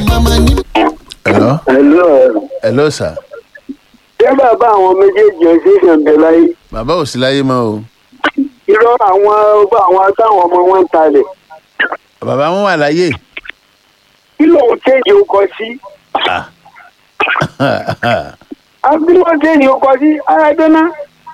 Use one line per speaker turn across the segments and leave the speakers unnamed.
màmá ní.
hello
Hello.
hello sir
ṣé bàbá àwọn méjèèjì ẹ̀ ṣe ìṣẹ̀ǹbẹ̀ láyé?
bàbá ò sí láyé mọ́ o
irọ́ àwọn àwọn táwọn ọmọ wọn ń talẹ̀.
bàbá wọn wà láyé
kí lóun kéèjì ó kọ sí? àbí wọ́n kéèjì ó kọ sí arábẹ́ná.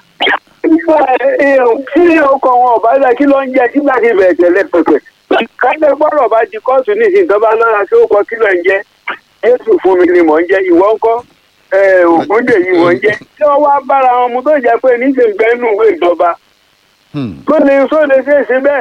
tí ọkọ̀ wọn ọ̀bá dà kí ló ń jẹ sígbà tí bẹ̀rẹ̀ tẹ̀lé pẹ̀pẹ̀. kájọ gbọ́dọ̀ bá di kóòtù nísìnyí tó bá lọ́ra tí ó kọ kí ló ń jẹ. jésù fún mi ni mò ń jẹ ìwọ ńkọ́ ògúndè yìí mò ń jẹ. tí wọ́n wá bára wọn mu tó jẹ́ pé níṣẹ́ gbẹ́nu ìwé ìjọba
Hmm.
tó lè tó lè ṣe é ṣe bẹ́ẹ̀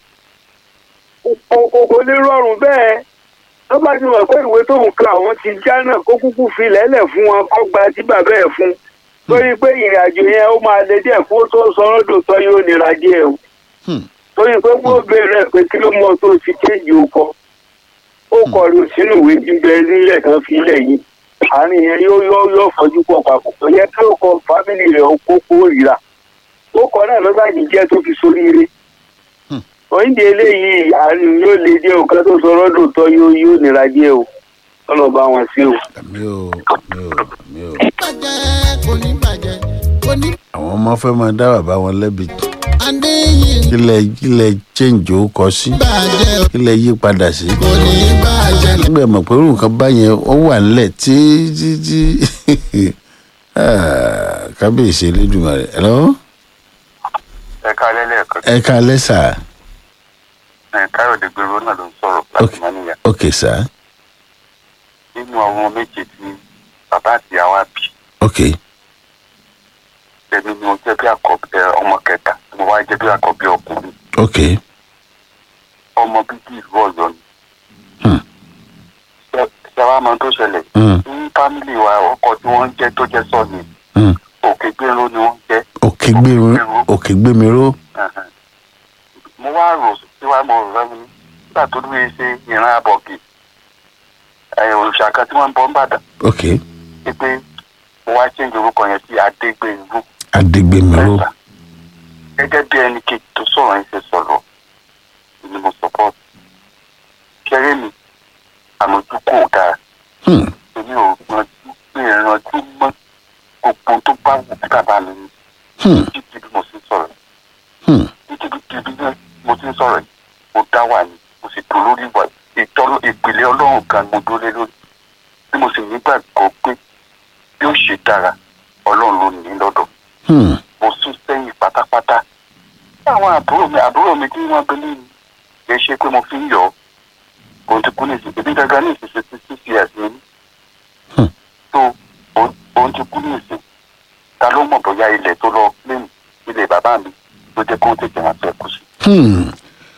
kò kò kò lè rọrùn bẹ́ẹ̀ tó bá ti mọ̀ pé ìwé tó ń ka àwọn ti já náà kó kúkú fi lẹ́lẹ̀ fún wọn kó gba tí bàbá ẹ̀ fún torí pé ìrìn àjò yẹn ó máa lè díẹ̀ kó tó sọ̀rọ̀ dòtọ́ yóò nira díẹ̀ o
Hmm.
torí pé wọ́n béèrè pé kí ló mọ tó ti kéjì ó kọ ó kọ ló sínú ìwé gbígbẹ nílẹ̀ kan fi lẹ̀ yìí àárín yẹn yóò yóò yóò fọjú pọ̀ papọ̀ tó yẹ kí ó kọ fámìlì rẹ̀ ó kó kórìíra ó kọ náà ló bá yìí jẹ́ tó fi sóríire oúnjẹ eléyìí àárín yóò lè díẹ̀ o ká tó sọ rọ́dùn tọ́ yóò yóò nira díẹ̀ o ọlọ́ bá wọn sí o.
àmì ò àmì ò àmì ò
bàjẹ́ kò ní bàjẹ́ kò ní
àwọn ọmọ fẹ́ máa dá bàbá wọn lẹ́bi
adéyìn
kílẹ̀ kílẹ̀ change ó kọ sí
bàjẹ́
kílẹ̀ yí padà sí.
kò ní bàjẹ́
nígbà mọ̀ pé irú nǹkan báyẹn ó wà nílẹ̀ tí tí tí Ah, kábíyèsí elédùnmarè ẹ̀rọ
ẹ káalẹ́ lẹ́ẹ̀kan
ẹ ká lẹ́sà
ẹ káyọ̀dé gbèrò náà ló ń sọ̀rọ̀ láti mọ́níyà
ok sà
nínú àwọn méje tí bàbá àti ìyá wa bí
ok
èmi ni mo jẹ́ bí àkọ́bí ẹ, ọmọ kẹta mo wá jẹ́ bí àkọ́bí ọkùnrin
ok
ọmọ bíbí ìlú ọ̀yọ́ ni.
Hmm.
Ṣé- ṣé wàá mọ tó ṣẹlẹ̀
Hmm.
ní fámìlì wa ọkọ tí wọ́n ń jẹ́ tó jẹ́ sọ́ọ̀nì
Hmm.
òkè gbèrò ni wọ́n ń jẹ́
òkè gbémi òkè gbémi ró
Ẹ̀hẹ̀n. mo wá rò sí wa mo rò lẹ́nu nígbà tó dúró ṣe ìran abọ̀gì ẹ̀, òrìṣà kan tí wọ́n ń bọ́ ń bàdàn
ok
pé mo wá change orúkọ yẹn sí adégbènrú
adégbémi ró
mẹ́ta gẹ́gẹ́ bí ẹni kejì tó sọ̀rọ̀ yẹn ṣe sọ̀rọ̀ ni mo support kéré mi àmójúkò dáa
Hmm.
èmi ò gbọ́njú pé ìrántí mọ́ gbogbo tó bá wù kí bàbá mi ní
Hmm.
títí bí mo ṣe ń sọ̀rọ̀
Hmm.
títí bí bí mo ti ń sọ̀rọ̀ yìí mo dá wà ní mo sì dúró lórí ìwà ìtọ́lọ́ ìpìlẹ̀ ọlọ́run kan mo dúró lé lórí bí mo sì nígbàgbọ́ pé bí ó ṣe dára ọlọ́run ló ní lọ́dọ̀
Hmm.
mo sún sẹ́yìn pátápátá. Bí àwọn àbúrò mi àbúrò mi tí wọ́n gbélé mi kì í ṣe pé mo fi ń yọ̀ ọ́. Òun ti kú ní ìsìn ebi gangan ní ìsìn sixty six years mi ní.
Hmm.
So òun- òun ti kú ní ìsìn. Ta ló mọ̀ bóyá ilẹ̀ tó lọ lẹ́nu ilé bàbá mi ló jẹ́ kó tètè rántí ẹ̀kú sí.
Hmm.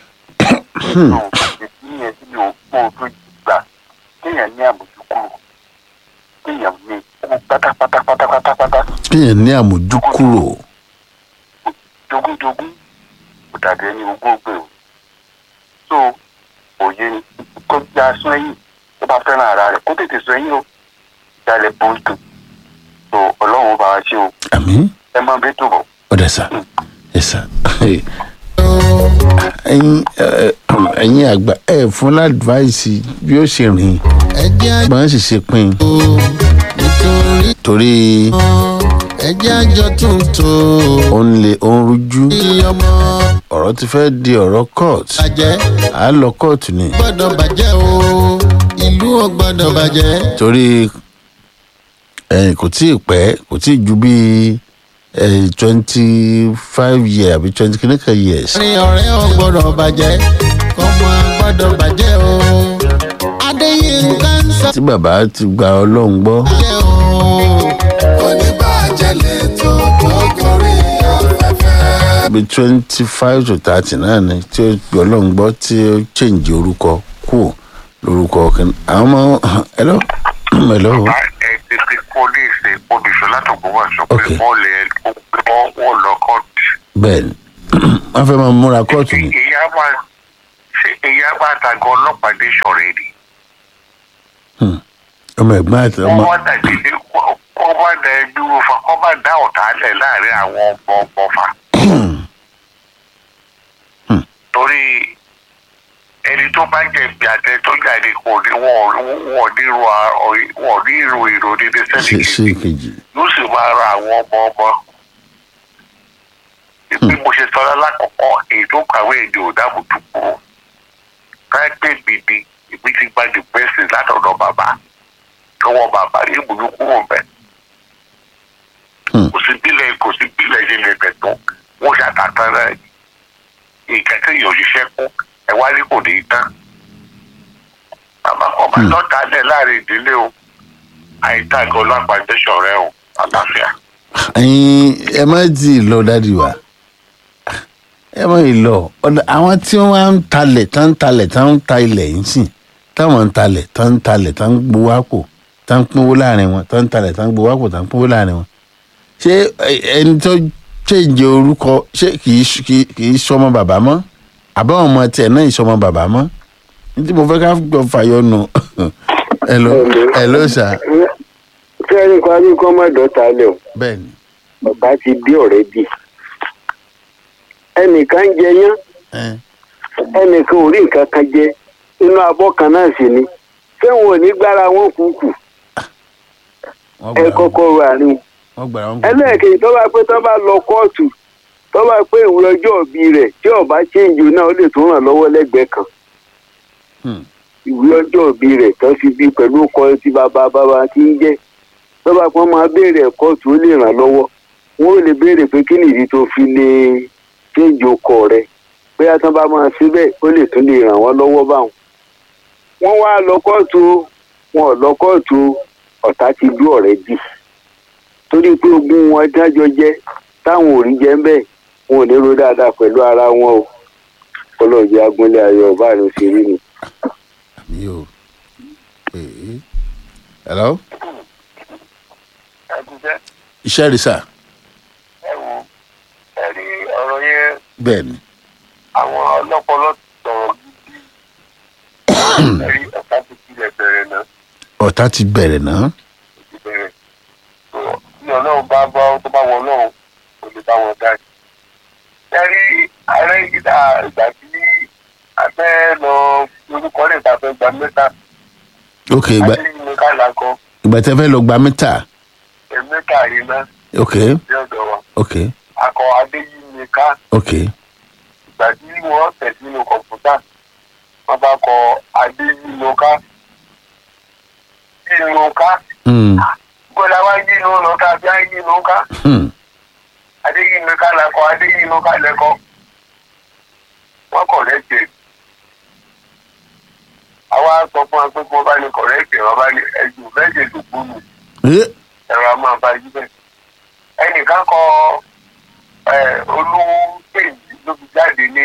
So ìdí yẹn tí mi ò mọ̀ ojú gbà kéèyàn ní àmójúkúrò kéèyàn ní pátápátá pátápátá
kéèyàn ní àmójúkúrò
jogúnjogún kò dàbí ẹni ogún ògbè o so òye ni kó já sún ẹ̀yìn tó bá fẹ́ràn ara rẹ̀ kó tètè sún ẹ̀yìn o ìdálẹ̀ bóńtò so ọlọ́run ó bá wa ṣe o
àmì
ẹ máa bẹ́ẹ̀ tó bọ̀.
ọ̀dà sà ẹ sà ẹ̀yin ẹ, ẹ̀yin àgbà ẹ fún ládùváìsì bí ó ṣe rìn
ẹjẹ́ àjò
gbọ́n sì ṣe pin
nítorí
torí
ẹjẹ́ àjọ tuntun
ó ń lè ó ń rújú
ọmọ
ọ̀rọ̀ ti fẹ́ di ọ̀rọ̀ court
bàjẹ́
à á lọ kóòtù ni
gbọ́dọ̀ bàjẹ́ o ìlú ò gbọ́dọ̀ bàjẹ́
torí ẹ̀yìn kò tí ì pẹ́ kò tí ì ju bíi twenty five years àbí twenty kìnnìkan years
rí ọ̀rẹ́ ò gbọ́dọ̀ bàjẹ́ ọmọ gbọ́dọ̀ bàjẹ́ o adéyínká ń sọ
tí bàbá ti gba ọlọ́run gbọ́
bàjẹ́ o oníbàjẹ́ lè tó tó gorí afẹ́fẹ́.
bíi twenty five to thirty náà ni tí ó gba ọlọ́run gbọ́ tí ó change orúkọ kù lórúkọ kìnnì àwọn ọmọ hello hello
ẹ ti fi pólíìsì olùṣọ́ látọ̀gbọ́ wà sọ
Okay.
wọ́n lè wọ́n lọ kọ́ọ̀tù.
bẹ́ẹ̀ ni wọ́n fẹ́ máa múra kóòtù ni
ìyá máa ṣe ìyá máa tàgọ́ ọlọ́pàá dé sọ̀rọ̀ èdè.
ọmọ ẹ̀gbọ́n àti ọmọ
wọ́n wá dàbí ní kọ́ bá da ẹbí wo fa kọ́ bá dá ọ̀tá lẹ̀ láàrin àwọn ọmọ ọmọ fa. torí ẹni tó bá jẹ̀bi àtẹ tó jáde kò ní wọ́n wọ́n ní ro a- wọ́n ní ro èrò dédé
ṣe
sẹ́ni
ṣe
kejì
kejì
yóò sì máa ra àwọn ọmọ ọmọ. bí mo ṣe sọ lákọ̀ọ́kọ́ èyí tó kàwé èdè ò dáàbò tó kúrò káyọ̀pé mi ni èmi ti gba the best látọ̀dọ̀ bàbá lọ́wọ́ bàbá ní ìbùdó kúrò bẹ́ẹ̀.
Hmm.
kò sí bílẹ̀ kò sí bílẹ̀ ṣe lè tẹ̀ tó wọ́n ṣàtàtà rẹ̀ ìkẹ́kẹ́ yóò ṣiṣẹ́ kú ẹ̀ wá ní kò ní í tán. bàbá kan bá lọ́ta lẹ̀ láàrin ìdílé o àìtàgé ọlọ́pàá tẹ̀sán rẹ o àlàáfíà.
ẹyin ẹ má tí ì lọ dádì wa ẹ má ì lọ ọ̀dọ̀ àwọn tí wọ́n wá ń talẹ̀ tán ń talẹ̀ tán ń ta ilẹ̀ yìí sìn táwọn ń talẹ̀ tán ń talẹ̀ tán ń gbowó àpò tán ń pínwó láàrin wọn tán ń talẹ̀ tán ń gbowó àpò tán ń pínwó láàrin wọn ṣé ẹ- ẹni tó ṣèǹjẹ orúkọ ṣé kì í ṣ- kì í- kì í sọmọ bàbá mọ́ àbáwọn ọmọ tiẹ̀ náà ìsọmọ bàbá mọ́ ní tí mo fẹ́ ká gbọ́ fàyọnù ẹ ló ẹ ló sà
fẹ́ẹ́rì kan ní kọ́ má dọ́ta lẹ̀ o
bẹ́ẹ̀ ni
bàbá ti dé ọ̀rẹ́ bì ẹnìkan ń jẹ yán
ẹ
ẹnìkan ò rí nǹkan kan jẹ inú abọ́ kan náà sì ni fẹ́wọn ò ní gbára wọn kúkú
wọ́n
ẹ
gbà
kọ́kọ́ wà ní.
wọ́n gbà wọ́n
ẹlẹ́ẹ̀kejì tó bá pé tó bá lọ kóòtù tó bá pé ìwúrọ̀jọ́ òbí rẹ̀ tí ọba ṣéǹjì náà ó lè tún ràn lọ́wọ́ lẹ́gbẹ̀ẹ́ kan
Hmm.
ìwé ọjọ́ òbí rẹ̀ tó fi bí pẹ̀lú ọkọ tí bàbá bàbá ti ń jẹ́ tó bá pọ́n máa béèrè kóòtù ó lè ràn lọ́wọ́ wọ́n ó lè béèrè pé kí nìdí tó fi lè ṣéǹjì ọkọ rẹ̀ bóyá tó bá máa ṣe bẹ́ẹ̀ ó lè tún lè ràn wọ́n lọ́wọ́ báwọn. wọ́n wá lọ kóòtù o, wọn ò lọ kóòtù o, ọ̀tá ti dú ọ̀rẹ́ dì torí pé ogún wọn dájọ jẹ táwọn ò rí jẹ ń bẹ wọn ò ní ro dáadáa pẹ̀lú ara wọn o ọlọ́ọ̀jẹ́ agúnlé ayọ̀ ọba àrùn sí rí ni.
mi ò ee hello
ẹ ti jẹ́
iṣẹ́ rí sà
ẹ wo ẹ rí ọ̀rọ̀ yẹn
bẹ́ẹ̀ ni
àwọn ọlọ́pọlọ sọ̀rọ̀ gidi ẹ rí ọ̀tá ti tilẹ̀ bẹ̀rẹ̀ náà
ọ̀tá ti bẹ̀rẹ̀ náà
ti bẹ̀rẹ̀ tó bí ọlọ́run bá bá tó bá wọ ọlọ́run kò lè bá wọn dá ẹ rí ààrẹ ìgbà ìgbà tí a fẹ́ lọ orúkọ rẹ̀ ta fẹ́ gba mẹ́ta
ok ìgbà
àti ìmọ̀ kálá kan
ìgbà tẹ́ fẹ́ lọ gba mítà
ẹ̀mẹ́ta yìí náà
ok
ní ọ̀dọ̀ wa
ok
akọ adéyímíká
ok
ìgbà tí wọ́n tẹ̀ sínú kọ̀ǹpútà wọ́n bá kọ adéyímíká yímíká
hmm
gbọ́dọ̀ wá yínú lọ́ka bí á yínú ká
hmm
adéyímíká lẹ́kọ̀ọ́ adéyímíká lẹ́kọ̀ọ́ wọ́n kọ̀rẹ́tì àwa sọ fún wa pé kí wọ́n bá ní kọ̀rẹ́tì wọ́n bá ní ẹ̀jú bẹ́ẹ̀ tó kú nù
ee
ẹ̀rọ a máa bá yí bẹ́ẹ̀. ẹnìkan kọ olú kéjì ló fi jáde ní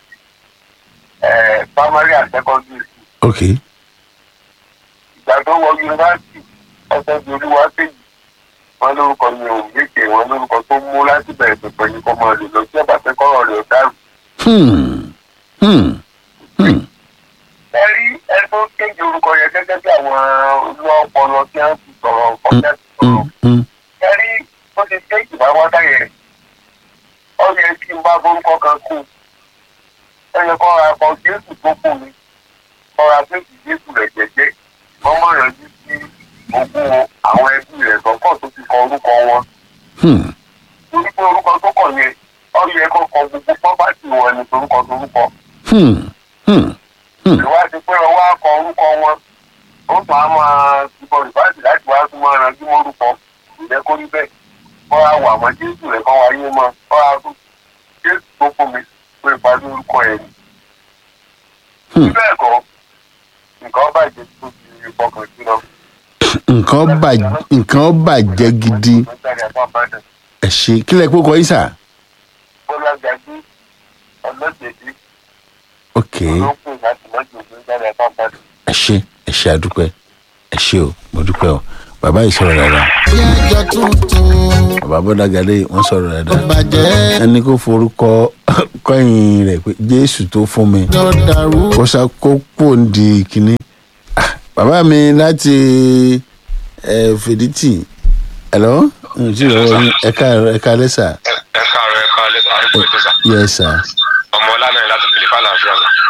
eh, primary and secondary school.
ok
ìgbà tó wọ yunifásitì ọ̀sẹ̀ di olúwa kéjì wọn lórúkọ ní òun méje wọn lórúkọ tó mú láti bẹ̀rẹ̀ pẹ̀pẹ̀ ní kọ́mọ rẹ̀ lọ sí ọ̀bà tẹ́kọ̀rọ̀ rẹ̀ dàrú.
hmm hmm hmm
ẹ rí ẹ tó kéjì orúkọ yẹn gẹ́gẹ́ bí àwọn olú ọpọlọ tí wọ́n ti sọ̀rọ̀ kọjá ti
hmm
sọ̀rọ̀.
hmm
ẹrí bó ti ṣe ìgbà wá dáyẹ ọ yẹ kí n bá borúkọ kan kú ẹ yẹ kó ra ọkọ jésù tó kù mi kó ra jésù jésù rẹ jẹjẹ wọn mọ ìrànjú sí ogún àwọn ẹbí rẹ lọkọ tó ti kọ orúkọ wọn
hmm
torí pé orúkọ tó kọ yẹn ọ yẹ kó kọ gbogbo pọ́pátì wọn ní torúkọ torúkọ
hmm hmm hmm
ìwádìí pé ọwọ́ akọ orúkọ wọn ó tún á máa túbọ̀ ìwádìí láti wá tún máa ranjú mórúkọ ìjẹ́ kó rí bẹ́ẹ̀ kọ́ á wà mọ́ jésù rẹ̀ kọ́ wáyé mọ́ kọ́ á tún jésù tó fún mi pé ìpàdé orúkọ ẹ̀ ní.
Hmm.
bẹ́ẹ̀ kọ́ nǹkan bàjẹ́ tó ti fọkàn sí lọ.
nǹkan bàjẹ́ nǹkan bàjẹ́ gidi ẹ ṣe kílẹ̀ kó kọ yín sà
bọ́lá gàdí ọlọ́jẹ̀dí
ok
olókùn láti mọ́jú òfin jáde àpapàdé.
ẹ ṣe ẹ ṣe àdúpẹ́ ẹ ṣe o mo dúpẹ́ o bàbá yìí sọ̀rọ̀ dáadáa
bí ẹjọ́ tuntun
bàbá bọ́dàgàdé wọ́n sọ̀rọ̀
ó
dáadáa
bàjẹ́
ẹni kó forúkọ kọ́yìn rẹ̀ pé jésù tó fún mi
tó dàrú
kó sá kó pò ń di kínní Ah, bàbá mi láti ẹ fèdítì ẹ̀lọ́ ǹjẹ́ ìrọ̀wọ́ ní ẹ̀ka ẹ̀ka lẹ́sà
ẹ káàárọ̀ ẹ káàárọ̀ ẹ kú ètò sà
yẹ sà
ọmọ ọlànà láti pèlè fàlàáfíà sà.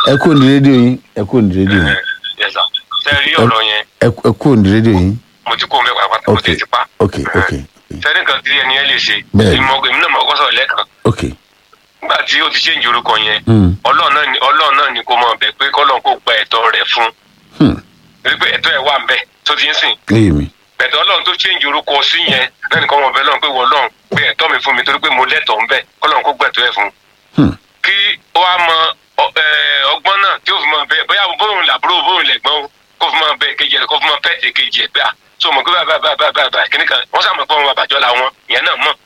ẹ kú ní rédíò yín ẹ kú ní rédíò yín
Yes, sir. ṣe rí ọ̀rọ̀ yẹn
ẹ ẹ kú ní rédíò yín
mo ti kó mẹ́wàá pátá mo
ok
ti ti pa.
ok ok
sẹ́ni kan tí ẹni yẹn lè ṣe
Bẹ́ẹ̀ni.
èmi mọ̀- èmi náà mọ̀ kọ́ sọ̀rọ̀ lẹ́ẹ̀kan
ok
nígbà tí ó ti change orúkọ yẹn
Hmm.
ọlọ́run náà ni ọlọ́run náà ni kó mọ̀ bẹ̀ pé kọ́lọ́n kó gba ẹ̀tọ́ rẹ̀ fún
Hmm.
torí pé ẹ̀tọ́ ẹ̀ wà ń bẹ̀ tó ti ń sìn
léyìí mi
bẹ̀tẹ̀ ọlọ́run tó change orúkọ sí yẹn náà nìkan mọ̀ bẹ́ẹ̀ lọ́run pé wọ́n lọ́run pé ẹ̀tọ́ mi fún mi torí pé mo lẹ́tọ̀ọ́ ń bẹ̀ kọ́lọ́n kó gbẹ̀tọ́ ẹ̀ fún
Hmm.
kí ó wá mọ ọ- ẹ, ọgbọ́n náà tí ó fi mọ bẹ́ẹ̀ bóyá bóun làbúrò bóun lẹ̀gbọ́n o kó fi mọ bẹ́ẹ̀ kejì ẹ̀ kó fi mọ pẹ́ẹ́tì kejì ẹ̀ pé à so mọ̀ pé bàbá bàbá bàbá kìnnì kan wọ́n sàmọ̀ pé ọmọ bàbàjọ́ làwọn ìyẹn náà mọ̀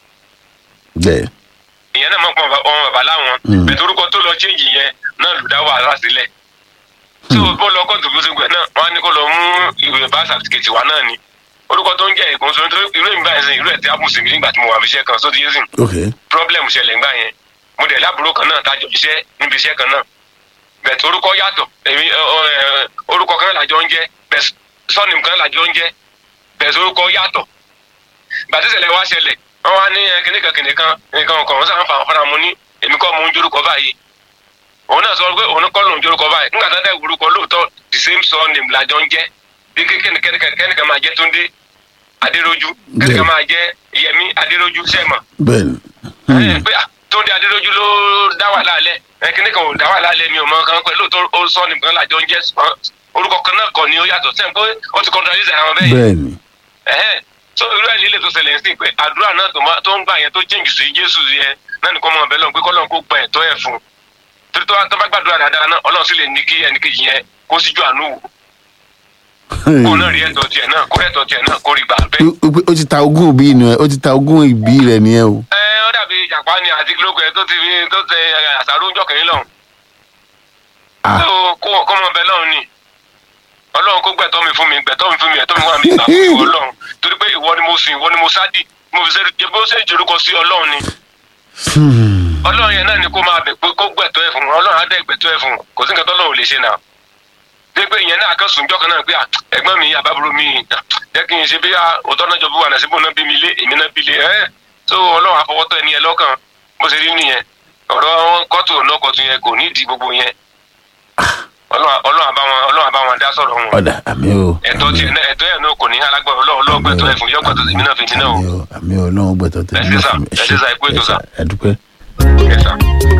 bẹ́ẹ̀
ìyẹn náà mọ̀ pé ọmọ bàbá láwọn
Mm.
bẹ̀tẹ̀ orúkọ tó lọ change yẹn náà lù dá wàhálà sílẹ̀ tí o bọ́ lọ kóòtù fún sígbẹ̀ náà wọ́n á ní kó lọ mú ìwé bá sàtìkẹ̀tì wa náà ni orúkọ tó ń jẹ́ ìkóso nítorí irú èmi báyìí sìn irú ẹ̀ tí a mú sí mi nígbà tí mo wà fi iṣẹ́ kan sóti yé sìn
ok
problem ṣẹlẹ̀ ńgbà yẹn mo dẹ̀ lábúrò kan náà tájọ iṣẹ́ níbi iṣẹ́ kan náà bẹ̀tẹ̀ orúkọ yàtọ̀ èmi ẹ, ọ, ẹ, orúkọ kan làjọ ń jẹ́ bẹ̀t sọ́ọ̀nìm kan làjọ ń jẹ́ bẹ̀tẹ̀ orúkọ yàtọ̀ gbàtí ṣẹlẹ̀ wá ṣẹlẹ̀ wọ́n wá ní ẹ, kìnìkan kìnìkan nǹkan kan wọ́n sàn fà fúnra mu ní èmi kọ́ mo ń jorúkọ báyìí òun náà sọ pé òun kọ́ lòun jorúkọ báyìí nígbà tó dẹ̀ orúkọ lóòótọ́ the same surname làjọ ń jẹ́ bí kẹ́nìkan kẹ́nìkan máa jẹ́ Túndé Adérójú kẹ́nìkan máa jẹ́ Yẹmí Adérójú sẹ́mọ̀
bẹ́ẹ̀
ẹ pé ah, Túndé Adérójú ló dá wà lálẹ́ ẹ kíní kan ò dá wà lálẹ́ mi ò mọ kan pẹ̀lú tó ó sọ nìkan lájọ ń jẹ́ ṣùgbọ́n orúkọ kan náà kọ́ ni ó yàtọ̀ sẹ́yìn pé ó ti contradict àwọn bẹ́ẹ̀ yẹn
bẹ́ẹ̀ ni
ẹ̀hẹ́n so irú ẹ̀ líle tó ṣẹlẹ̀ sí pé àdúrà náà tó máa- tó ń gbà yẹn tó change sí Jésù yẹn náà nìkan mọ̀ bẹ́ẹ̀ lọ́n pé kọ́lọ́n kó gba ẹ̀tọ́ ẹ̀ fún un torí tó bá- tó bá gbàdúrà dáadáa náà Ọlọ́run sì lè ní kí ẹnìkejì yẹn kó síjú àánú wò kó náà rí ẹ̀tọ́ tiẹ̀ náà kó ẹ̀tọ́ tiẹ̀ náà kó rí gbà bẹ́ẹ̀.
Ó- ó- ó ti ta ogún òbí inú ẹ ó ti ta ogún ìbí rẹ nìyẹn o
ẹ ó dàbí ìjàpá ni àti kílókù ẹ tó ti fi tó tẹ àṣàrò oúnjọ kẹrin lọ́hùn.
Ah.
tó kó kó mọ bẹ́ẹ̀ lọ́hùn ni ọlọ́run kó gbẹ̀tọ́ mi fún mi gbẹ̀tọ́ mi fún mi ẹ̀tọ́ mi wà mí gbà fún ìwọ ọlọ́run torí pé ìwọ ni mo sìn ìwọ ni mo sádì mo fi ṣe bó ṣe jòrúkọ sí ọlọ́run ni
Hmm.
ọlọ́run yẹn náà ni kó máa bẹ̀ pé kó gbẹ̀tọ́ ẹ̀ fún un ọlọ́run á dẹ̀ gbẹ̀tọ́ ẹ̀ fún un kò sí nǹkan tọ́lọ́run ò lè ṣe náà dé pé ìyẹn náà kan sùn jọ́kan náà pé à, ẹ̀gbọ́n mi àbábúrò mi à, jẹ́ kí n ṣe bí à, òótọ́ náà jọ bí wà náà síbò náà bí mi lé èmi náà bí lé ẹ́ tó ọlọ́run àfọwọ́tọ́ ẹni yẹn lọ́kàn bó ṣe rí nìyẹn ọ̀rọ̀ kọ́tù ọ̀nà kọ́tù yẹn kò ní ìdí gbogbo yẹn ọlọ́run ọlọ́run àbá wọn ọlọ́run àbá wọn dá sọ̀rọ̀ wọn
ọ̀dà àmì o
ẹ̀tọ́ tiẹ̀ náà ẹ̀tọ́ yẹn náà kò ní alágbára ọlọ́run ọlọ́gbẹ̀tọ́ ẹ̀ fún yọ́gbẹ̀tọ́ èmi náà fi mí náà o
àmì o àmì o ọlọ́run gbẹ̀tọ̀ tẹ̀
Ẹ ṣé sà, ẹ ṣé sà, ẹ kú ètò sà.
ẹ dúpẹ́.
Yes, sir.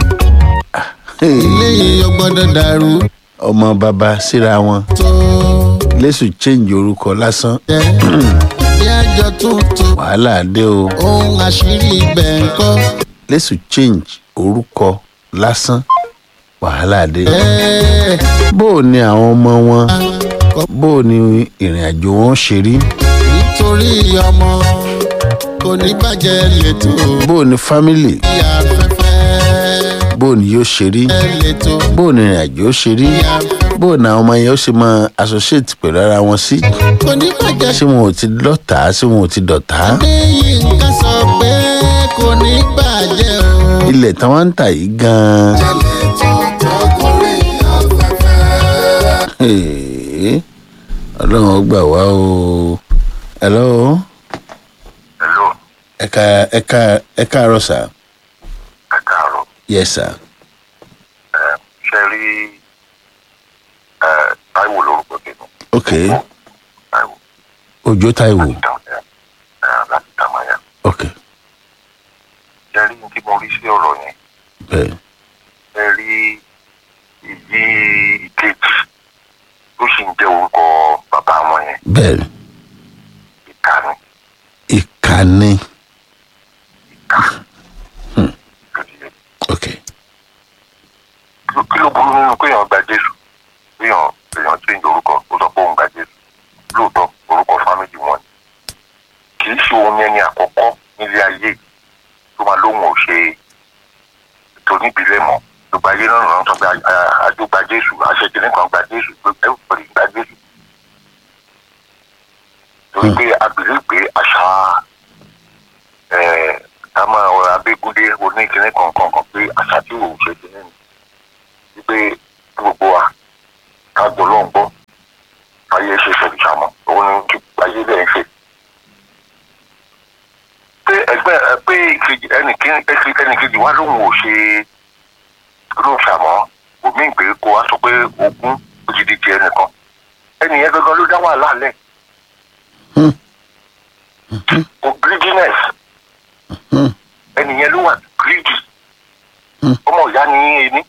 ilé yìí ó gbọ́dọ̀ dàrú
ọmọ bàbá síra wọn
tó
lẹ́sùn change orúkọ lásán
jẹ́ bí àjọ tuntun
wàhálà dé o
ohun àṣírí ibẹ̀ ń kọ́
lẹ́sùn change orúkọ lásán wàhálà dé
ẹ́ẹ̀
bó o ní àwọn ọmọ wọn bó o ní ìrìn àjò wọn ṣe rí
nítorí ọmọ kò ní bàjẹ́ lẹ́tọ̀
bó o ní family
bí afẹ́fẹ́
bó o ní yóò ṣe rí
lẹ́tọ̀
bó o ní ìrìn àjò ó ṣe rí
bí afẹ́fẹ́
bó o ní àwọn ọmọ yẹn ó ṣe máa associate pẹ̀lú ara wọn sí
kò ní bàjẹ́
ṣé wọn ò ti lọ́tà ṣé wọn ò ti dọ̀tá
lẹ́yìn nǹkan sọ pé kò ní bàjẹ́ o.
ilẹ̀ tí wọ́n ń tà yìí gan-an
lẹ́tọ̀ tó kórè afẹ́fẹ́.
Hey, ọlọ́run ó gbà wá o hello
hello
ẹ̀ka ẹ̀ka ẹ̀ka àárọ̀ sà
ẹ káàárọ̀
yes sir
ẹ ṣe rí ẹ táíwò lórúkọ tèmi
ok
táíwò
òjò táìwò
láti dàmọ́yà ẹ láti dàmọ́yà
ok
ṣe rí ní tí mo rí sí ọ̀rọ̀ yẹn
bẹ́ẹ̀
ṣe rí ìyí ìkejì tó sì ń jẹ́ orúkọ bàbá wọn yẹn
bẹ́ẹ̀
ìkànnì
ìkànnì
ìkà tó ti yẹ
ok
kí ló burú nínú kéèyàn gba jésù kéèyàn kéèyàn tí ń jẹ orúkọ ó sọ pé òun gba jésù lóòótọ́ orúkọ fámìlì wọn ni kì í ṣe ohun ẹni àkọ́kọ́ nílé ayé tó máa lóhùn ò ṣe ètò níbílẹ̀ mọ́ gbogbo ayé náà lọ́nà sọ pé àjò gba jésù àṣekínní kan gba jésù pé everybody gba jésù torí pé abìlẹ̀ pé àṣà ẹ̀ ká máa ọ̀rọ̀ abégúndé oníkínní kankan kan pé àṣà tí òun ṣe kínní ni wípé gbogbo wa ká gbọ́ lọ́n gbọ́ ayé ṣe fẹ̀rẹ̀ sàmọ́ òun ni kí ayé bẹ́ẹ̀ ń ṣe. pé ẹgbẹ́ ẹ pé ìkejì ẹnìkejì ẹnìkejì wa lóun ò ṣe lóun sàmọ́ kò mí pé kó wá sọ pé ogún ó ti di tiẹ̀ nìkan ẹni yẹn gangan ló dá wàhálà lẹ̀ o greediness ẹni yẹn ló wà greedy ọmọ ìyá ni yín ẹni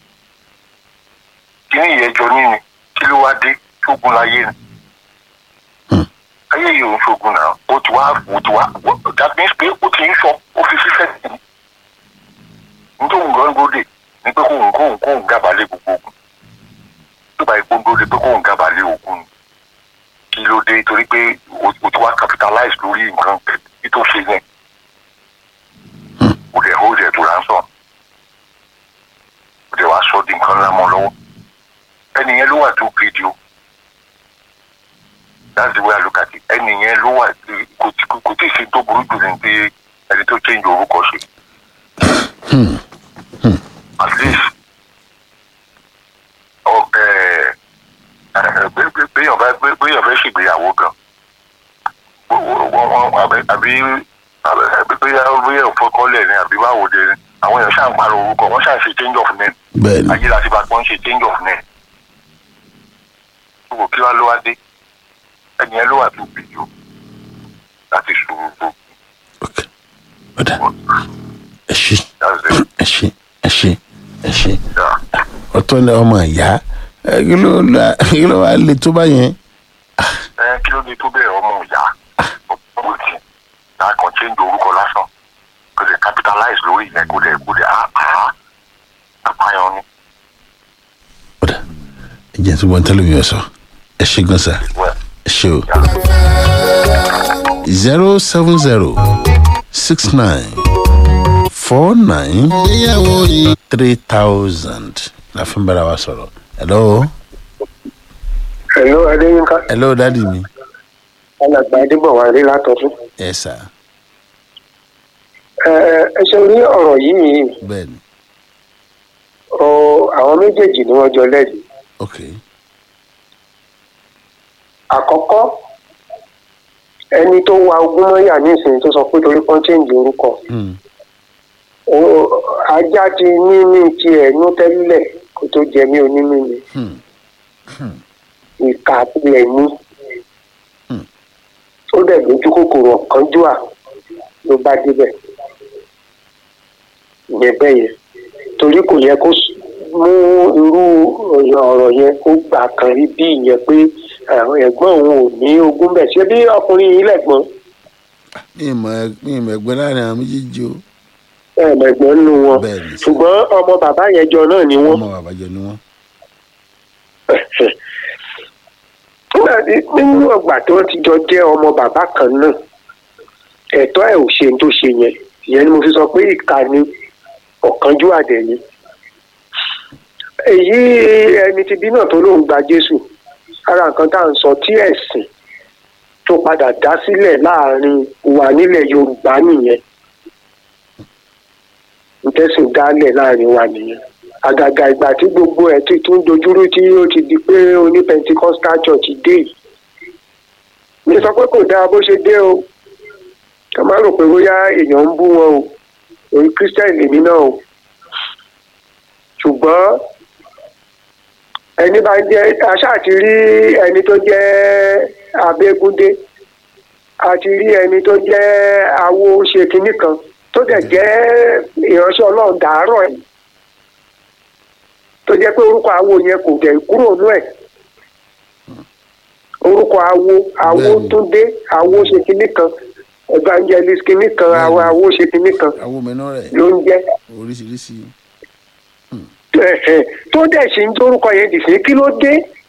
kíní ìyẹjọ ní ni kí ló wá dé ṣógun láyé ni ayé yìí ò ń ṣogun náà ó ti wá ó ti wá that means pé ó ti ń sọ ó fi fífẹ́ sí i nítorí òun gan gbódè ní pé kóun kóun kóun gábàálẹ̀ gbogbo ogun tó bá ipò gbódè pé kóun gábàálẹ̀ ogun ni kí ló dé torí pé o o ti wá capitalize lórí nǹkan tí tó ṣe yẹn o dẹ̀ hold ẹ̀ tó ransom o dẹ̀ wá sọ di nǹkan ńlá mọ́ lọ́wọ́ ẹni yẹn ló wà tó fídíò that's the way I look at it ẹni yẹn ló wà kò tí kò tí ì ṣe tó burú jù ní pé ẹni tó change orúkọ ṣe at least ọ ẹ ẹ béèyàn bá béèyàn fẹ́ ṣègbéyàwó gan àbí àbí bóyá bóyá òfọkọlẹ̀ ni àbí báwo de ni àwọn èèyàn ṣáà ń parọ́ orúkọ wọ́n ṣáà ṣe change of name
bẹ́ẹ̀ni
ayé láti bá gbọ́n ṣe change of name gbogbo kí wá ló wá dé ẹni yẹn ló wà tó bìí o láti sùúrù tó
ok ọ̀dà ẹ ṣe
that's it
ẹ ṣe ẹ ṣe ẹ ṣe
yeah.
ọ̀tọ̀ ni ọmọ ìyá ẹ, kí ló la- kí ló wá le tó bá yẹn
ẹ kí ló dé tó bẹ̀rẹ̀ ọmọ ìyá ọmọ ìtì náà kàn change orúkọ lásán kò lè capitalize lórí ìyẹn kò lè kò lè á á apáyan ni
ọ̀dà ẹ jẹ́ tó gbọ́n tẹ́lẹ̀ mi ọ̀ sọ ẹ ṣe gan sa
well
ẹ ṣe o zero seven zero six nine four nine
ìgbéyàwó yìí
three thousand la fi ń bára wa sọ̀rọ̀ hello
Hello Adéyínká
hello dadi mi
alàgbà Adébọ̀wálé látọ̀tún.
ẹ sà
Ẹ ẹ ṣe ní ọ̀rọ̀ yìí
bẹ́ẹ̀ ni
ọ àwọn méjèèjì ni wọ́n jọ lẹ́bi.
ok
Àkọ́kọ́ ẹni tó wa ogún mọ́yà nísìnyí tó sọ pé torí kan change orúkọ.
hmm.
Ó- Ajá ti ní ní tiẹ̀ ní tẹ́lẹ̀ kó tó jẹ mí onímì ni.
Hmm.
Ìka tilẹ̀ ní.
Hmm.
Ó dẹ̀ lójú kòkòrò kánjúà ló bá débẹ̀. Ìyẹn bẹ́ẹ̀ yẹn. torí kò yẹ kó s- mú irú ọ̀rọ̀ yẹn kó gbà kan rí bí ìyẹn pé àwọn ẹ̀gbọ́n òun ò ní ogún bẹ̀ ṣé bí ọkùnrin yìí lẹ̀gbọ́n
mi ì mọ mi ì mọ ẹgbẹ́ láàrin àwọn méjèèjì o
ẹ̀ẹ̀mẹ̀gbọ́n nínú wọn
bẹ́ẹ̀ ni
ṣùgbọ́n ọmọ bàbá yẹn jọ náà ni wọ́n.
ọmọ bàbá jẹ ni wọn.
nígbà tí nínú ọgbà tí wọ́n ti jọ jẹ́ ọmọ bàbá kan náà ẹ̀tọ́ ẹ̀ ò ṣe tó ṣe yẹn ìyẹn ni mo fi sọ pé ìka ni ọ̀kánjú àdẹ̀ ni. èyí ẹni tí bí náà tó lóun gba Jésù ara nǹkan tá à ń sọ tí ẹ̀sìn tó padà dá sílẹ̀ láàrin wa nílẹ̀ Yorùbá nìyẹn ntẹ́sìn dálẹ̀ láàrin wa nìyẹn àgàgà ìgbà tí gbogbo ẹ̀ ti tún dojúrú tí ó ti di pé oní Pentecostal church dé yìí mi sọ pé kò dáa bó ṣe dé o ká má rò pé bóyá èèyàn ń bú wọn o òun Christian lèmi náà o ṣùgbọ́n ẹni bá jẹ́ aṣá àti rí ẹni tó jẹ́ abégúndé àti rí ẹni tó jẹ́ awo ṣe kinní kan tó dẹ̀ jẹ́ ìránṣẹ́ ọlọ́run dàárọ̀ ẹ̀ tó jẹ́ pé orúkọ awo yẹn kò dẹ̀ kúrò nú ẹ̀ orúkọ awo awo
Bẹ́ẹ̀ni.
túndé awo ṣe kinní kan evangelist kinní kan awo
Bẹ́ẹ̀ni.
awo ṣe kinní kan
àwọn ọmọ iná rẹ
ló ń jẹ́
oríṣiríṣi
ẹ̀hẹ̀, tó dẹ̀ ṣe ń dórúkọ yẹn dì sí kí ló dé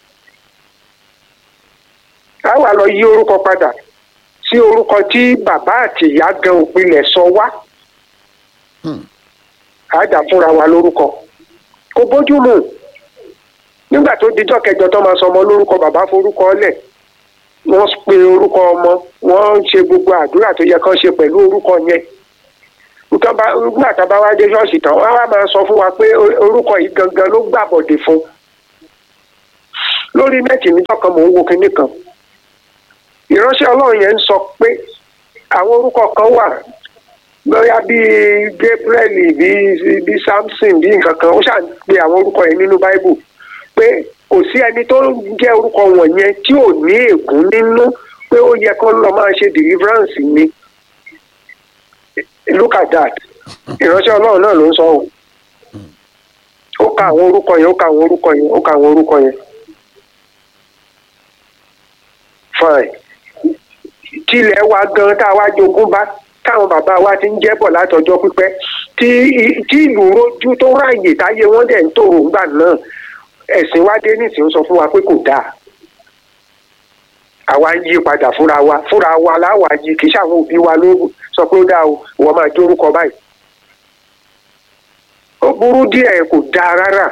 a wà lọ yí orúkọ padà sí orúkọ tí bàbá àti ìyá gan òpinlẹ̀ sọ wá
Hmm.
a dà fúnra wa lórúkọ kò bójú mu nígbà tó dijọ́ kẹjọ tó máa sọ ọmọ lórúkọ bàbá forúkọ lẹ̀ wọ́n pe orúkọ ọmọ wọ́n ṣe gbogbo àdúrà tó yẹ kán ṣe pẹ̀lú orúkọ yẹn nǹkan bá nígbà tá a bá wá dé ṣọ́ọ̀ṣì tán wọ́n á wá máa sọ fún wa pé o- orúkọ yìí gangan ló gbàbọ̀dé fún lórí nẹ́ẹ̀tì níjọ́ kan mò ń wo kinní kan ìránṣẹ́ ọlọ́run yẹn ń sọ pé àwọn orúkọ kan wà bóyá bíi gabriel bíi bíi samson bíi nǹkan kan ó ṣáà ń pe àwọn orúkọ yẹn nínú bible pé kò sí ẹni tó ń jẹ́ orúkọ wọ̀nyẹn tí ò ní ègún nínú pé ó yẹ kó lọ máa ṣe deliverance ni look at that ìránṣẹ́ ọlọ́run náà ló ń sọ ọ́ ó ka àwọn orúkọ yẹn ó ka àwọn orúkọ yẹn ó ka àwọn orúkọ yẹn fine tilẹ̀ wa gan tá a wá jogún bá táwọn bàbá wa ti ń jẹ́ bọ̀ látọjọ́ pípẹ́ tí tí ìlú rojú tó ráàyè táyé wọ́n dẹ̀ ń tòrò ńgbà náà ẹ̀sìn wa dé nísìnyí sọ fún wa pé kò dáa àwa ń yí padà fúnra wa fúnra wa láwa yí kì í ṣàwọn òbí wa ló sọ pé ó dáa o ìwọ máa jórúkọ báyìí ó burú díẹ̀ kò dáa rárá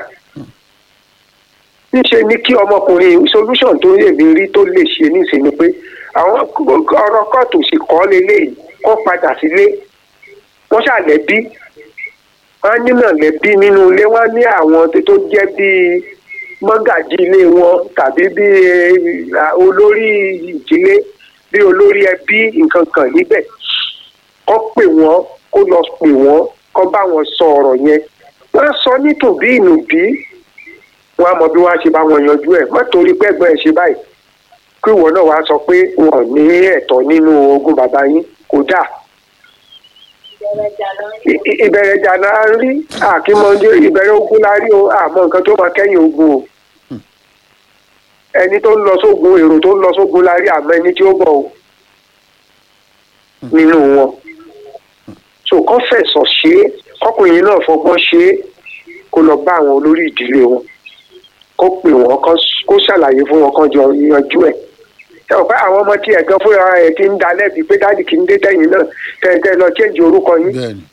níṣe ni kí ọmọkùnrin solution tó lè mi rí tó lè ṣe níṣe ni pé àwọn ọ̀rọ̀ kóòtù sì kọ́ lélẹ́yìí kó padà sílé wọ́n ṣàlẹ́bí wọ́n á nínà lẹ́bí nínú ilé wọ́n á ní àwọn tó jẹ́ bíi mọ́gàjì ilé wọn tàbí bíi olórí ìdílé bíi olórí ẹbí nǹkan kan níbẹ̀ kó pè wọ́n kó lọ pè wọ́n kó bá wọn sọ ọ̀rọ̀ yẹn wọ́n á sọ nítòbí ìnùbí wọ́n á mọ bí wọ́n á ṣe bá wọn yanjú ẹ̀ má torí pé ẹ̀gbọ́n ẹ̀ ṣe báyìí kí ìwọ náà wàá sọ pé wọn ò ní ẹ̀tọ́ nínú ogún bàbá yín kò dáa ìbẹ̀rẹ̀ jà la rí àkímọ́ndé ìbẹ̀rẹ̀ ogun la rí o àmọ́ nǹkan tó máa kẹ́yìn ogun o ẹni tó ń lọ sógun èrò tó ń lọ sógun la rí àmọ́ ẹni tí ó bọ̀ o nínú wọn so kọ́ fẹ̀sọ̀ ṣe é kọ́kùnrin náà fọgbọ́n ṣe é kó lọ bá àwọn olórí ìdílé wọn kó pè wọ́n kó ṣàlàyé fún wọn kán jọ yanjú ẹ̀ ẹ ò pé àwọn ọmọ tí ẹ̀gán fúnra ẹ̀ ti ń da lẹ́bi pé dáàdì kì í dé tẹ̀yìn náà tẹ̀tẹ̀ lọ chéǹjì orúkọ yín
bẹ́ẹ̀ni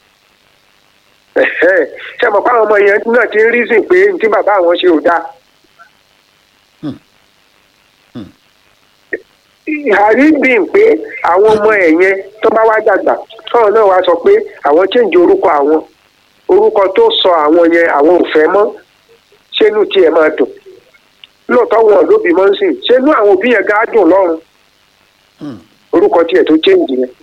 ṣe mọ̀ pé àwọn ọmọ yẹn náà ti ń rí sìn pé ní tí bàbá àwọn ṣe ò dáa. àríbìn pé àwọn ọmọ ẹ̀ yẹn tó bá wá dàgbà káwọn náà wá sọ pé àwọn chéǹjì orúkọ àwọn orúkọ tó sọ àwọn yẹn àwọn ò fẹ́ mọ́ ṣé inú tiẹ̀ máa dùn lóòótọ́ wọn ló bímọ ń sìn ṣé inú àwọn òbí yẹn gá dùn lọ́rùn orúkọ tiẹ̀ tó chéǹjì yẹn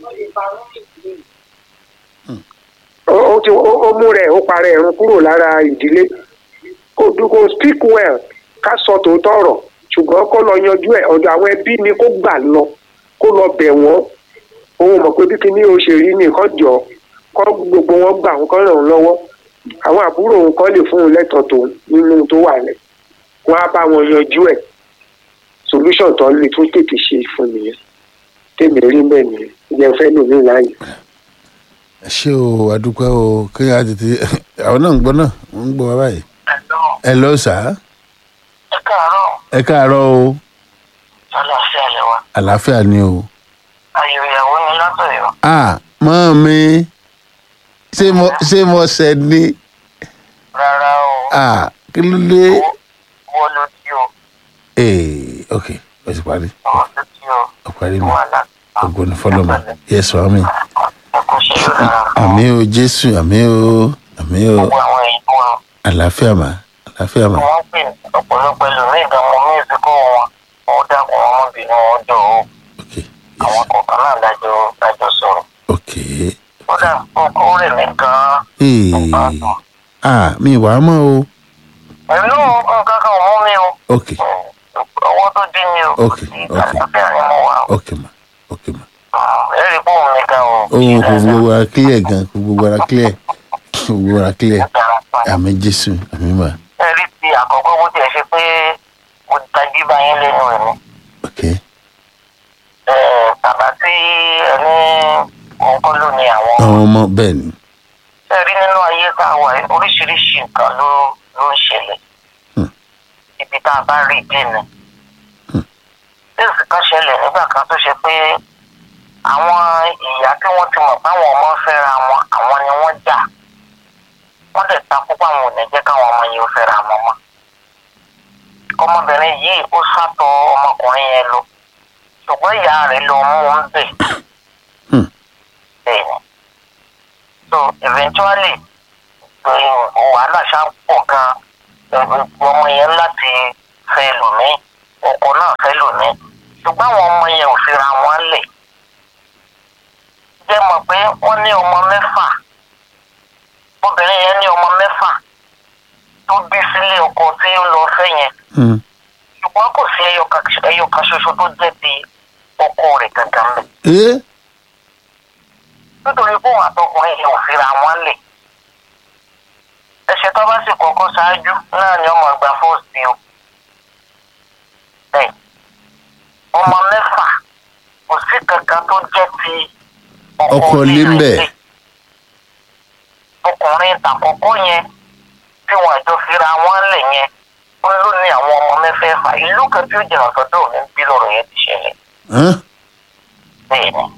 ó ti ó mú rẹ̀ ó parẹ́ ẹ̀rùn kúrò lára ìdílé kò dúkò speak well ká sọ tòótọ́ ọ̀rọ̀ ṣùgbọ́n kó lọ yanjú ẹ̀ ọ̀dọ̀ àwọn ẹbí ni kó gbà lọ kó lọ bẹ̀ wọ́n òun mọ̀ pé bí kíní o ṣe rí nìkan jọ kọ́ gbogbo wọn gbà wọn kọ́ ràn án lọ́wọ́ àwọn àbúrò òun kọ́ lè fún un lẹ́tọ̀ọ́ tó nínú tó wà lẹ̀ wọ́n á bá wọn yanjú ẹ̀ solution tó lè tún tètè ṣe fún nìyẹn tèmi rí bẹ́ẹ̀ nìyẹn ìyẹn fẹ́ lò ní láàyè.
ẹ ṣé o adúpẹ́ o kí á tètè àwọn náà ń gbọ́ náà wọ́n ń gbọ́ wa báyìí. ẹ lọ sà á
ẹ káàárọ̀
ẹ káàárọ̀ o
àlàáfíà lẹ wa
àlàáfíà ni o.
ayò ìyàwó ni látọ̀yọ́
a mọ́ mi ṣé mo ṣé mo ṣẹ̀ ni
rárá o
a kí ló dé.
wọ́n ló tí o
ee ok o ti parí
wọ́n ló tí o
o parí mi
wọ́n àlá
ògbóni fọlọmọ yẹsọ àmì
ẹkọ ṣe yóò dára
àmì o jésù àmì o àmì o
gbogbo àwọn èèyàn wa
àlàáfíà mà àlàáfíà mà
wọ́n pè ọ̀pọ̀lọpọ̀ ẹlòmíì gan mọ mísíkò wọn wọ́n dákun wọn mọ́bìnrin wọn jọ o
ok
àwọn kọ̀ọ̀kan náà dájọ́ dájọ́ sọ̀rọ̀
ok
kódà kókó rẹ̀ mí gan-an
ee
ọ̀pá àtọ̀
ah mi wà á mọ o
pẹ̀lú nǹkan kan ò mú mi o
ok
ọwọ́ tó dín mi o
Ok, ok.
àlàáfíà ni mo wà o
ok ma ok ma
ẹ̀rí pọ̀ mi gan o
ohun kò gbogbo ara clear gan kò gbogbo ara clear kò gbogbo ara clear àmì jésù àmì mà
ẹ̀rí ti àkọ́kọ́ bó tiẹ̀ ṣe pé mo tají bá yín lẹ́nu ẹ̀ ni
ok
Ẹ̀, bàbá tí ẹni òun kọ́ ló ní àwọn
àwọn ọmọ bẹ́ẹ̀ ni
ẹ̀rí nínú ayé tá a wà yìí, oríṣiríṣi nǹkan ló ló ń ṣẹlẹ̀
Hmm.
ibi tá a bá rí ìdí ni bẹ́ẹ̀sì kan ṣẹlẹ̀ nígbà kan tó ṣe pé àwọn ìyá tí wọ́n ti mọ̀ páwọn ọmọ fẹ́ra wọn àwọn ni wọ́n jà wọ́n dẹ̀ takú páwọn ò ní jẹ́ káwọn ọmọ yìí ó fẹ́ra wọn mọ́ ọmọbìnrin yìí ó sátọ ọmọkùnrin yẹn lọ ṣùgbọ́n ìyá rẹ̀ lọ mú un bẹ̀
Hmm.
bẹ́ẹ̀ ni so eventually eh, wàhálà ṣá pọ̀ gan eh, ọmọ yẹn láti fẹ́ lòmíì ọkọ náà fẹ́ lòmíì ṣùgbọ́n àwọn ọmọ yẹn ò fira wọn lẹ̀ jẹ́ mọ̀ pé wọ́n ní ọmọ mẹ́fà obìnrin yẹn ní ọmọ mẹ́fà tó bí sílé ọkọ tí ó lọ fẹ́ yẹn
Hmm.
ṣùgbọ́n kò sí ẹyọ kan ẹyọ kan ṣoṣo tó jẹ́ ti ọkọ rẹ̀ gangan mẹ́
ee
nítorí pé òun àtọkùnrin yìí ò fira wọn lè ẹsẹ̀ tó bá sì kọ́kọ́ ṣáájú náà ni ọmọ ìgbà fọ́ọ̀sì o bẹ́ẹ̀ ọmọ mẹ́fà kò sí kankan tó jẹ́ ti
Ọkọ ilé ń bẹ.
ilé. ọkùnrin tàkọ́kọ́ yẹn tí wọn àjọ fira wọn lè yẹn wọn ló ní àwọn ọmọ mẹ́fẹ̀ẹ̀fà ìlú kan tí ó jìnnà sọ́dọ̀ òní bí lọ́rọ̀ yẹn ti ṣẹlẹ̀
hàn
bẹ́ẹ̀ ni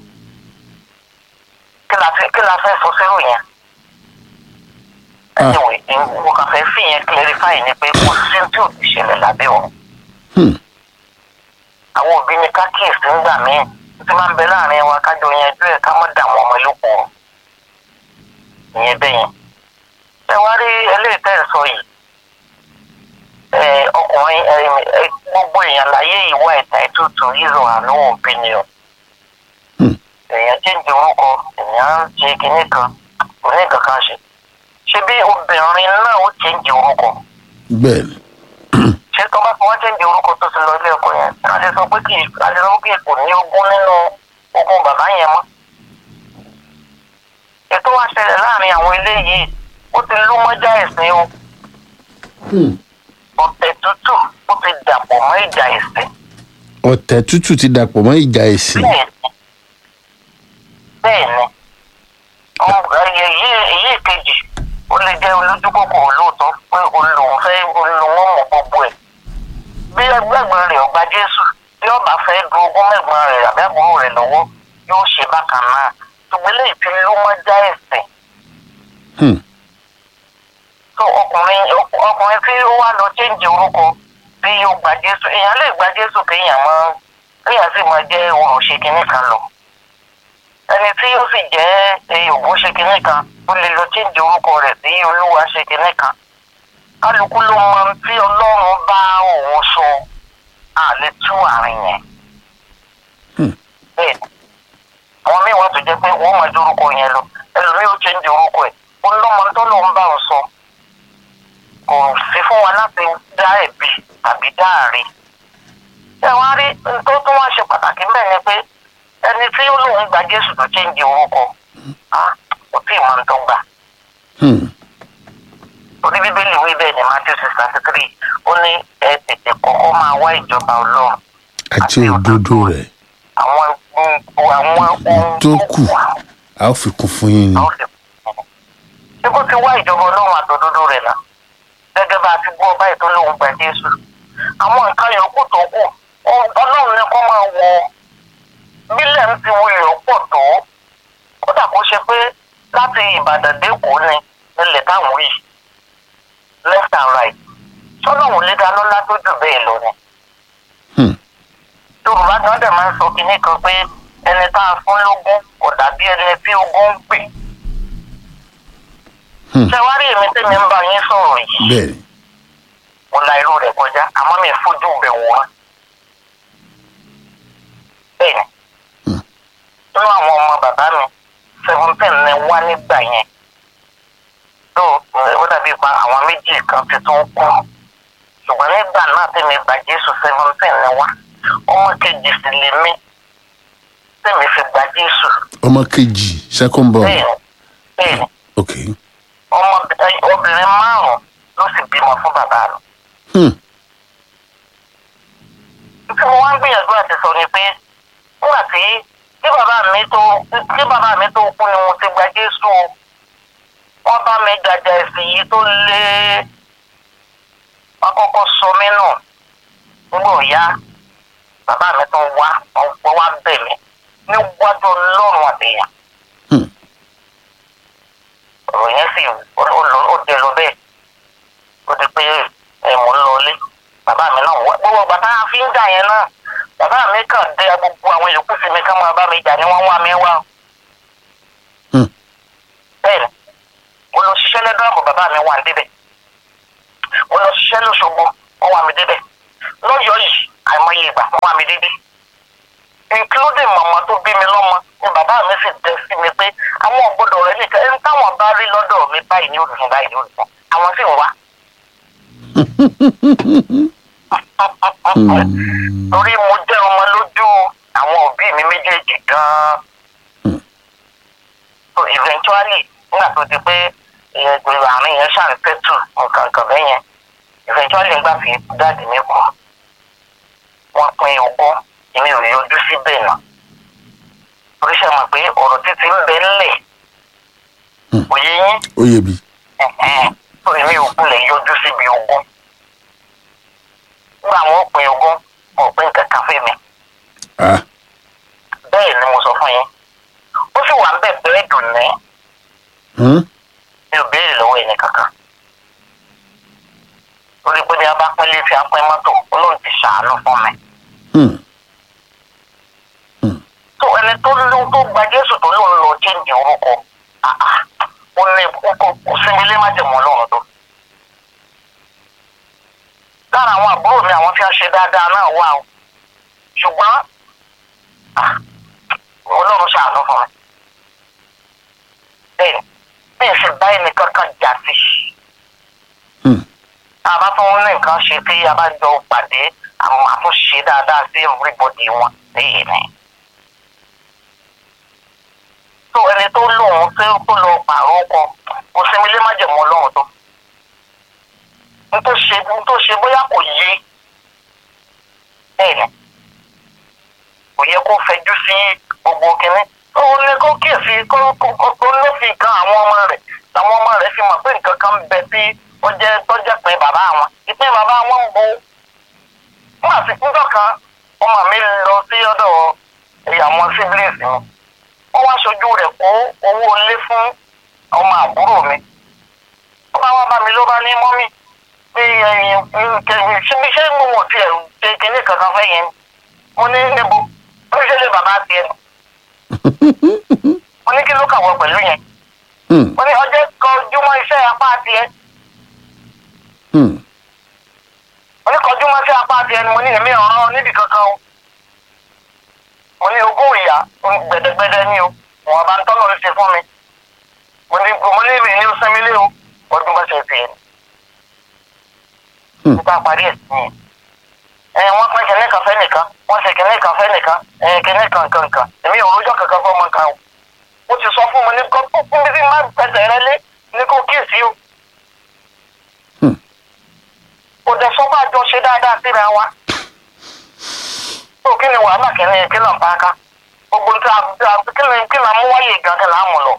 kí la fẹ́ kí la fẹ́ sọ sírò yẹn.
Ah.
anyway mo kàn fẹ́ fi yẹn clarify ni pé kò sí tí ò ti ṣẹlẹ̀ lábẹ́ wọn.
Hmm.
àwọn òbí ni ká kíyèsí ńgbà míì tí máa ń bẹ láàrin wa kájọ yanjú ẹ̀ ká má dààmú ọmọ ìlúkọ ìyẹn bẹ́ẹ̀ yẹn. ẹ wá rí eléyìí tẹ́ ẹ sọ yìí ẹ ọkùnrin ẹ ẹ gbogbo èèyàn láyé ìwà ẹ̀ta ètùtù yíyọ àánú òbí ni o
Hmm.
èèyàn chéǹjì orúkọ èèyàn ń ṣe kinní kan kò ní nǹkan kan ṣe ṣé bí obìnrin náà ó chéǹjì orúkọ
bẹ́ẹ̀ ni
ṣé tó bá fi wọ́n chéǹjì orúkọ tó ti lọ ilé ẹ̀kọ́ yẹn a lè sọ pé kì í a lè sọ pé kò ní ogún nínú ogún bàbá yẹn mọ́ ètò wa ṣẹlẹ̀ láàrin àwọn ilé yìí ó ti lú mọ́jà ẹ̀sìn o
Hmm.
ọ̀tẹ̀ tútù ó ti dàpọ̀ mọ́ ìjà ẹ̀sìn
ọ̀tẹ̀ tútù ti dàpọ̀ mọ́ ìjà ẹ̀sìn
bẹ́ẹ̀ ni bẹ́ẹ̀ ni Ọmọ- ẹyẹ yìí èyí kejì ó lè jẹ́ olójúkòkò lóòótọ́ pé olùwọ́n fẹ́ olùwọ́n mọ̀ gbogbo ẹ̀ bí ẹgbẹ́gbẹ́ rẹ̀ ọgbà jésù bí ọba fẹ́ du ogún mẹ́gbọ́n rẹ̀ àbí àbúrò rẹ̀ lọ́wọ́ yóò ṣe bákan náà ṣùgbọ́n lè fi ló mọ́ já ẹ̀sìn
Hmm.
tó ọkùnrin ọkùnrin tí ó wá lọ chéǹjì orúkọ bí yóò gba jésù èèyàn lè gba jésù kéèyàn mọ kéèyàn sì máa jẹ olùṣe kínní kan lọ ẹni tí ó sì jẹ ògùn ṣe kínní kan ó lè lọ chéǹjì orúkọ rẹ̀ sí olúwa ṣe kínní kan kálukú ló mọ tí ọlọ́run bá òun sọ àlè tú àárín yẹn
Hmm.
bẹ́ẹ̀ àwọn míì wà tó jẹ́ pé wọ́n máa dórúkọ yẹn lọ ẹlòmíì ó chéǹjì orúkọ ẹ̀ ó lọ́mọ tó lọ́n bá òun sọ kò sí fún wa láti dá ẹ̀bi tàbí dá àárín. ṣé wàá rí tó tún wá ṣe pàtàkì bẹ́ẹ̀ ni pé ẹni tí ó lóun gba jésù tó chéǹjì orúkọ á kò tí ì máa ń tọ́gbà.
Hmm.
orí bíbélì wí bẹ́ẹ̀ ni matthew six thirty three ó ní ẹ tètè kọ́kọ́ máa wá ìjọba ọlọ́run
àti òdodo rẹ̀
àwọn ohun àwọn ohun
tó kù a ó fi kún fún yín ni
àwọn lè ṣé kó ti wá ìjọba ọlọ́run àtòdodo rẹ̀ náà gẹ́gẹ́ bá a ti gbọ́ báyìí tó lóun gba jésù àwọn nǹkan yòókù tó kù ọ- ọlọ́run ní kó máa wọ bílẹ̀ ń ti wọlé ọ̀pọ̀ tó kódà kó ṣe pé láti ìbàdàn dẹ́kọ̀ọ́ ni nílẹ̀ táwọn yìí left and right sọlọ́run lé dáná látó jù bẹ́ẹ̀ lọ ni
Hmm.
yorùbá gan dẹ̀ máa ń sọ kinní kan pé ẹni tá a fún lógún kò dàbí ẹni tí ogún ń pè
Hmm.
ṣé wá rí èmi tẹ́mi ń bá yín sọ̀rọ̀ yìí
bẹ́ẹ̀ ni
mo la irú rẹ̀ kọjá àmọ́ mi fojú bẹ̀ wọ́n. bẹ́ẹ̀ni
Hmm.
nínú àwọn ọmọ bàbá mi seventeen ni wá nígbà yẹn tó ó dàbí pa àwọn méjì kan ti tún kú ṣùgbọ́n nígbà náà tẹ̀mí gba jésù seventeen ni wá ọmọ kejì sì lè mí tẹ̀mí fi gba jésù
ọmọ kejì second born
bẹ́ẹ̀ni bẹ́ẹ̀ni
ok
ọmọ obìnrin márùn-ún ló sì bímọ fún bàbá rẹ̀.
Hmm.
tí mo wá ń gbìyànjú àti sọ ni pé nígbà tí kí bàbá mi tó kí bàbá mi tó kú ni mo ti gba jésù o wọ́n bá mi jàjà ẹ̀sìn yìí tó lé wọ́n kọ́kọ́ sọ mí nù nígbà òyá bàbá mi tó wá wọ́n wá bẹ̀ mí níwájú ọlọ́run àtẹ̀yà
Hmm.
ọ̀rọ̀ yẹn sì ó lọ- ó dẹ lọ bẹ́ẹ̀ ó di pé ẹ̀ mò ń lọ ilé bàbá mi náà wá gbogbo bàtà fi ń jà yẹn náà bàbá mi kàn dé gbogbo àwọn yòókù sí mi ká máa bá mi jà ni wọ́n wá mi wá.
Hmm.
bẹ́ẹ̀ni mo lọ ṣiṣẹ́ lẹ́dọ̀ àbọ̀ bàbá mi wà débẹ̀ mo lọ ṣiṣẹ́ lọ́sọ̀gbọ̀ wọ́n wà mí débẹ̀ lọ́yọ̀ọ́ yìí àìmọye ìgbà wọ́n wà mí débẹ̀ including màmá tó bí mi lọ́mọ ni bàbá mi sì dẹ sí mi pé pé àwọn ọ̀gbọ́dọ̀ rẹ nìkan ẹni táwọn bá rí lọ́dọ̀ mi báyìí ní òrùn báyìí ní òrùn àwọn sì ń wá. torí mo jẹ́ ọmọ lójú àwọn òbí mi méjèèjì gan-an. so eventually nígbà tó di pé ìgbèrò àárín yẹn ṣàn tẹ́tù nǹkan kan bẹ́ẹ̀ yẹn eventually nígbà tí dáàdì mi kú wọ́n pín ogún èmi ò yọjú síbẹ̀ náà torí ṣe mọ̀ pé ọ̀rọ̀ títí ń bẹ ńlẹ̀ òye yín
ó yẹ bi
tó èmi ò kulẹ̀ yọjú síbi ogún nígbà wọn pín ogún wọn pín kankan fún mi
ah
bẹ́ẹ̀ ni mo sọ fún yín ó sì wà ń bẹ̀ bẹ́ẹ̀ dùn ní
hmm?
mi ò béèrè lọ́wọ́ ẹni kankan torí pé bí a bá pín létí a pín mọ́tò olóhùn ti ṣàánú fún mi
Hmm.
tó ẹni tó ló tó gba jésù tó lóun lọ chéǹjì orúkọ ah, ah, ó ní kókó kò sinmi lé májèmọ́ ọlọ́run tó lára àwọn àbúrò mi àwọn tí a ṣe dáadáa náà wà o ṣùgbọ́n ah, ọlọ́run ṣàánú fún mi bẹ́ẹ̀ bí n sì bá ẹnì kankan jà sí
Hmm.
a bá tún ní nǹkan ṣe tí a bá jọ pàdé àwọn àtúnṣe dáadáa sí everybody wọn lẹ́yìn ni. tó ẹni tó lóun tó tó lọ pààrọ̀ ọkọ kò sinmi lé má jẹ̀mọ́ ọlọ́run tó. n tó ṣe n tó ṣe bóyá kò yé bẹ́ẹ̀ ni kò yẹ kó fẹjú sí gbogbo kínní. ó ní kó kíyèsí kó kó kó ló fi kan àwọn ọmọ rẹ̀ làwọn ọmọ rẹ̀ fi mọ̀ pé nǹkan kan ń bẹ sí ó jẹ́ tó jẹ́ pé bàbá wọn ìpín bàbá wọn ń bo fún àfikúndọ̀ kan ọmọ mi lọ sí ọ̀dọ̀ àwọn siblings mi wọ́n wá sojú rẹ̀ kó owó ilé fún ọmọ àbúrò mi ó bá wá bá mi ló bá ní mọ́mì pé ẹ̀yìn síbi ṣé mo wọ̀ tiẹ̀ ṣe kinní kankan fẹ́ yẹn mo ní níbo ó ṣe lè bàbá tiẹ̀ mo ní kí ló kàwọ́ pẹ̀lú yẹn
Hmm.
mo ní ọjọ́ kan ojúmọ́ iṣẹ́ apá tiẹ̀
Hmm.
mo ní kọjú mọ́ sí apá tiẹ̀ ni mo ní èmi ọ̀ràn níbi kankan o mo ní ogún ìyá gbẹdẹgbẹdẹ ní o wọn bá ń tọ́lọ̀ ń ṣe fún mi mo ní mo ní mi ní o sẹ́mi lé o ọdún bá ṣe fi ẹ̀
Hmm.
nípa parí ẹ̀ sí ẹ wọ́n pín kìnní kan fẹ́ nìkan wọ́n ṣe kìnní kan fẹ́ nìkan ẹ kìnní kan kan kan èmi ò rójọ́ kankan fún ọmọ kan o ó ti sọ fún mi ní kó fún mi bí má pẹ̀sẹ̀ rẹ lé ní kó kíyèsí o
Hmm.
kò dẹ̀ sọ́kọ́ àjọ ṣe dáadáa síra wa tó kí ni wàhálà kìíní kí náà bá ká gbogbo tí a kí ni kí náà mú wáyé gan kí náà mú lọ.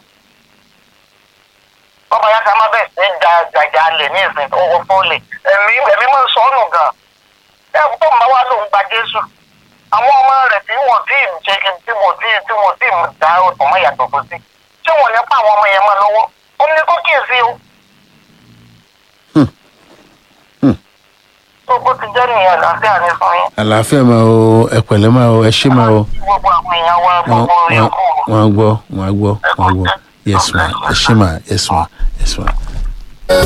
bọ́bá yá ká má bẹ̀ sí ja jàjà lè ní ìsìn owó fọ́ọ̀lì ẹ̀mí ẹ̀mí máa ń sọ ọ́nù gan. ẹ tó ń bá wá lóun gba jésù àwọn ọmọ rẹ̀ tí wọ́n tí ì ṣe kí tí wọ́n tí tí wọ́n tí ì dá ọ̀tọ̀ mọ́ ìyàtọ̀ fún sí tí wọ́n ní pa àwọn ọmọ yẹn mọ́ lọ́wọ́ ó ní kó kíyèsí o.
Hmm. Hmm.
tó bó ti jẹ́ nìyẹn àlàáfíà ní fún yín.
àlàáfíà máa o ẹ pẹ̀lẹ́ máa o ẹ ṣé máa o
gbogbo àwọn èèyàn wa
wọ́n
gbogbo
wọ́n
yòókù.
wọ́n á gbọ́ wọ́n á gbọ́ wọ́n á gbọ́ yes ma ẹ ṣé ma yes ma yes ma.